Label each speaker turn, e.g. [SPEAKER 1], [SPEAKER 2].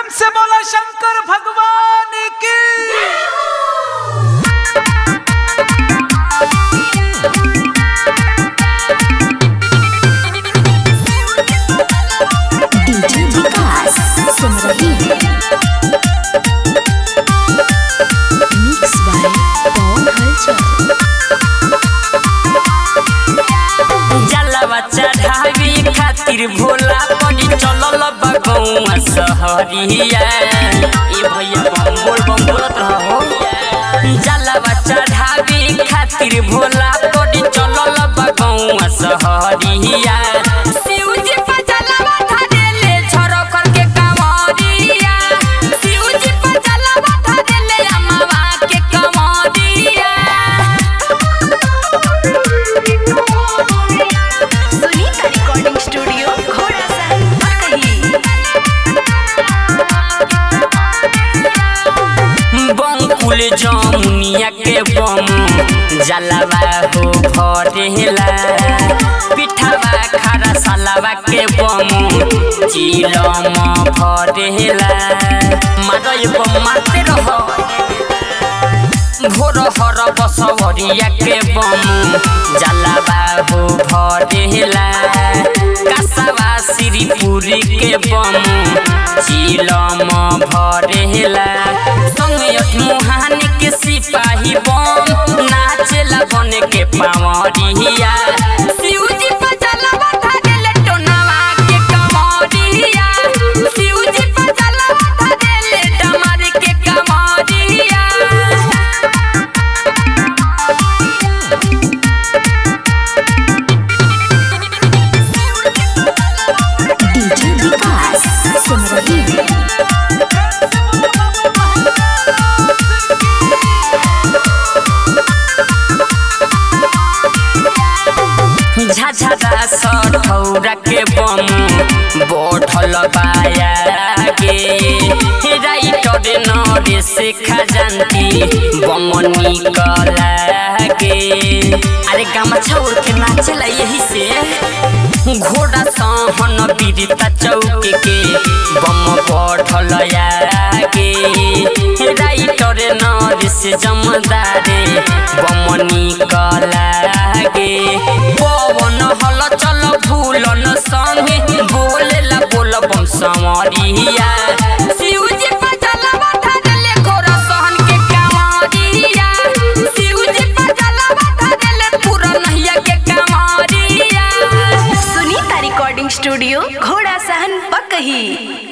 [SPEAKER 1] प्रेम से बोला शंकर भगवान की
[SPEAKER 2] डीजे विकास सुन रही है मिक्स बाय पवन हलचल
[SPEAKER 3] जलवा चढ़ावी खातिर भोला पड़ी चलल बगौआ सहरिया ए भैया बम बोल बम बोलत रहो जलवा चढ़ावी खातिर भोला पड़ी चलल बगौआ सहरिया शिव जी पर जलवा धरेले छोरो करके कंवरिया शिव जी पर जलवा धरेले अमवा के कंवरिया
[SPEAKER 2] सुनीता रिकॉर्डिंग स्टूडियो घोड़ा सहन
[SPEAKER 3] बंकुल जमुनिया के बम जलवा हो भरेला पिठावा खारा सालावा के बम चिलम भरेला मारय बम मारते रहो भोर हर बसवरिया के बम जलवा हो भरेला कासावा श्रीपुरी के बम चिलम भरेला संगयत मुहानी के सिपाही बम नाचेला बन के पावरिया शिवजी पर जलवा धरेले टोनावा के कमरिया शिवजी पर जलवा धरेले डमर के कमरिया
[SPEAKER 2] डीजे विकास सुन रही है
[SPEAKER 3] झझरा सठौरा के बम बोठल बाया गे राइटर नरेश खजानती बम निकला गे अरे गमछा उड़ के नाचेला यही से घोड़ा सहन बीरता चौक के बम बढ़ल गे राइटर नरेश जमदारे बम निकला गे पवन हल चल भूलन संगे बोलेला बोल बम संवरिया शिवजी पर जलवा धरेले घोड़ा सहन के कांवरिया शिवजी पर जलवा धरेले पूरा नहिया के कांवरिया
[SPEAKER 2] सुनीता रिकॉर्डिंग स्टूडियो घोड़ा सहन पकही